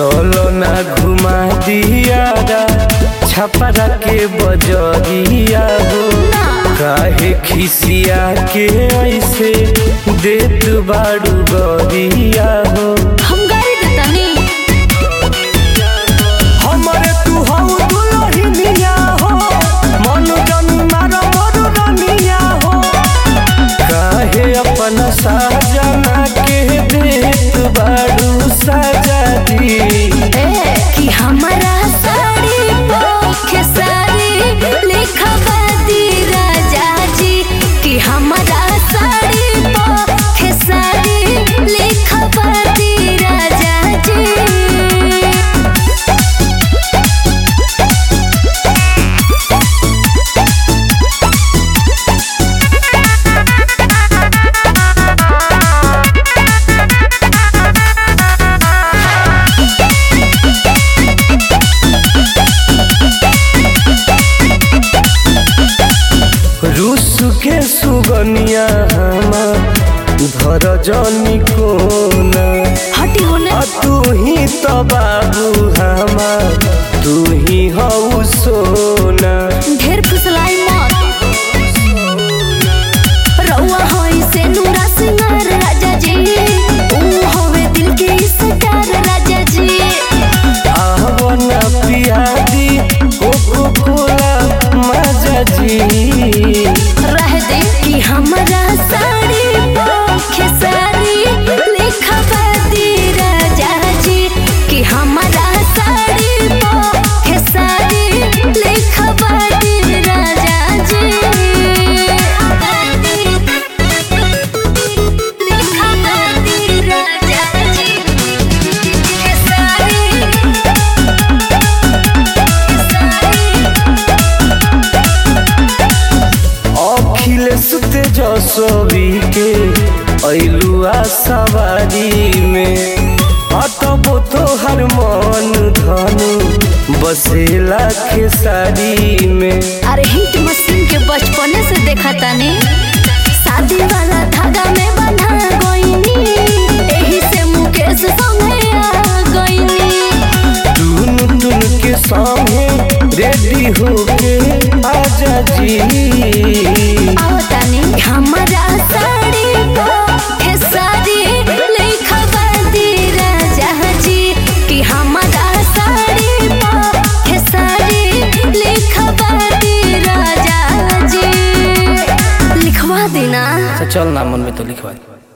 चलो ना घुमा दिया छपरा के बजरिया हो काहे खिसिया के ऐसे देत बाड़ू गरिया हो हम गाड़ी देतानी हमरे तू हऊ दुलहिनिया हो मन जन मार मोर रनिया हो काहे अपन साजना के देत बाड़ू सजा दी ए कि हमारा साड़ी पोखे साड़ी लिखवा दी राजा जी कि हमारा साड़ी पोखे साड़ी लिखवा दी राजा जी रूस के सुगनिया हमार धर जनी कोना हटी होने आ तू ही तो बाबू हमार तू ही हऊ सोना ढेर फुसलाई मत रउआ होई से नूरा सिंगार राजा जी ऊ होवे दिल के स्टार राजा जी आवना पियादी कोको कोला मजा जी रह दे कि हमारा साड़ी पोखे साड़ी लिखवा दी राजा जी कि हमारा साड़ी पोखे साड़ी लिखवा दी राजा जी लिखवा दी राजा जी के साड़ी अखिलेश तेजस्वी के ऐलुआ सवारी में अटबो तोहर मन धनु बसेला खेसारी में अरे हिट मशीन के बचपने से देखा तानी शादी वाला धागा में बंधा गईनी एही से मुकेश संगे आ गईनी टून टून के सामने रेडी होके आजा जी आओ तानी हमारा साड़ी पोखे साड़ी लिखवा दी राजा जी कि हमारा साड़ी पोखे साड़ी लिखवा दी राजा जी लिखवा देना चल ना मन में तो लिखवा दे